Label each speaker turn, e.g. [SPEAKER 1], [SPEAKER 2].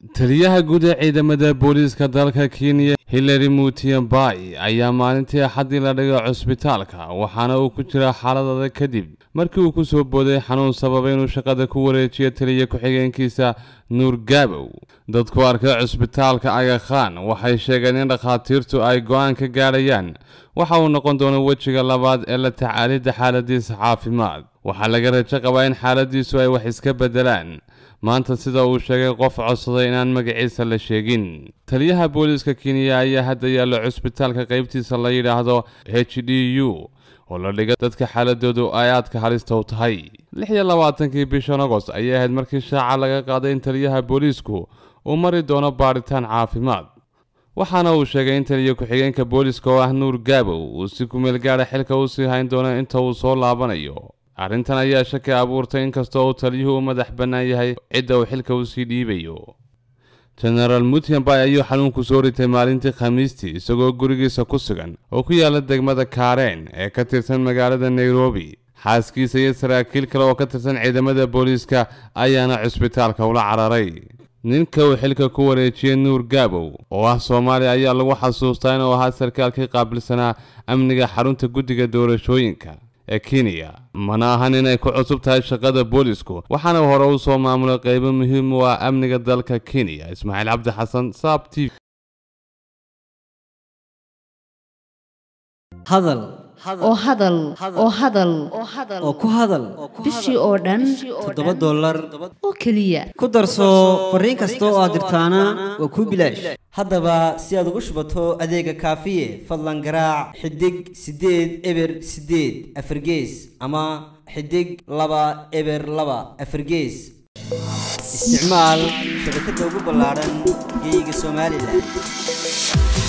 [SPEAKER 1] taliyaha guud ee ciidamada booliiska dalka kenya hillary mutiambai ayaa maalintii axaddii la dhigay cusbitaalka waxaana uu ku jiraa xaalad adag kadib markii uu ku soo booday xanuun sababay inuu shaqada ku wareejiyo taliya ku-xigeenkiisa nuur gaabow dadku arkay cusbitaalka aga khan waxay sheegeen in dhakhaatiirtu ay go-aan ka gaadhayaan waxa uu noqon doono wejiga labaad ee la tacaalidda xaaladiisa caafimaad waxaa laga rajo qabaa in xaaladiisu ay wax iska beddelaan maanta sida uu sheegay qof codsaday inaan magaciisa la sheegin taliyaha booliiska kenya ayaa hadda yaalla cusbitaalka qaybtiisa la yidhaahdo h d u oo la dhiga dadka xaaladoodu ay aadka halista u tahay lix iyo labaatankii bishan agost ayay ahayd markii shaaca laga qaaday in taliyaha booliisku uu mari doono baadhitaan caafimaad waxaana uu sheegay in taliya ku-xigeenka booliiska oo ah nuur gaabow uu si kumeel gaadha xilka u sii hayn doono inta uu soo laabanayo arrintan ayaa shaki abuurtay inkastoo uu taliyuhu u madax bannaan yahay cidda uu xilka usii dhiibayo genaraal mutiambay ayuu xanuunku soo ritay maalintii khamiistii isagoo gurigiisa ku sugan oo ku yaala degmada kaareen ee ka tirsan magaalada nairobi xaaskiisa iyo saraakiil kale oo ka tirsan ciidamada booliiska ayaana cusbitaalka ula cararay ninka uu xilka ku wareejiyey nuur gaabow oo ah soomaaliya ayaa lagu xasuustaa inuu ahaa sarkaalkii qaabilsanaa amniga xarunta guddiga doorashooyinka ee kenya mana ahan inay ku cusub tahay shaqada boolisku waxaana hore u soo maamulay qaybo muhiim u ah amniga dalka kenya ismaaciil cabdi xasan saab t v
[SPEAKER 2] hadal
[SPEAKER 3] oo hadal oo hadal
[SPEAKER 2] oo ku hadal
[SPEAKER 3] bishii oo dhan
[SPEAKER 2] toddoba dollar
[SPEAKER 3] oo keliya
[SPEAKER 2] ku darso fariin kasta oo aad dirtaana waa kuu bilaash haddaba si aad ugu shubato adeega kaafiye fadlan garaac xidig siddeed eber siddeed afargees ama xidig laba eber laba afargees isticmaal shabakadda ugu ballaadhan geyga somalilan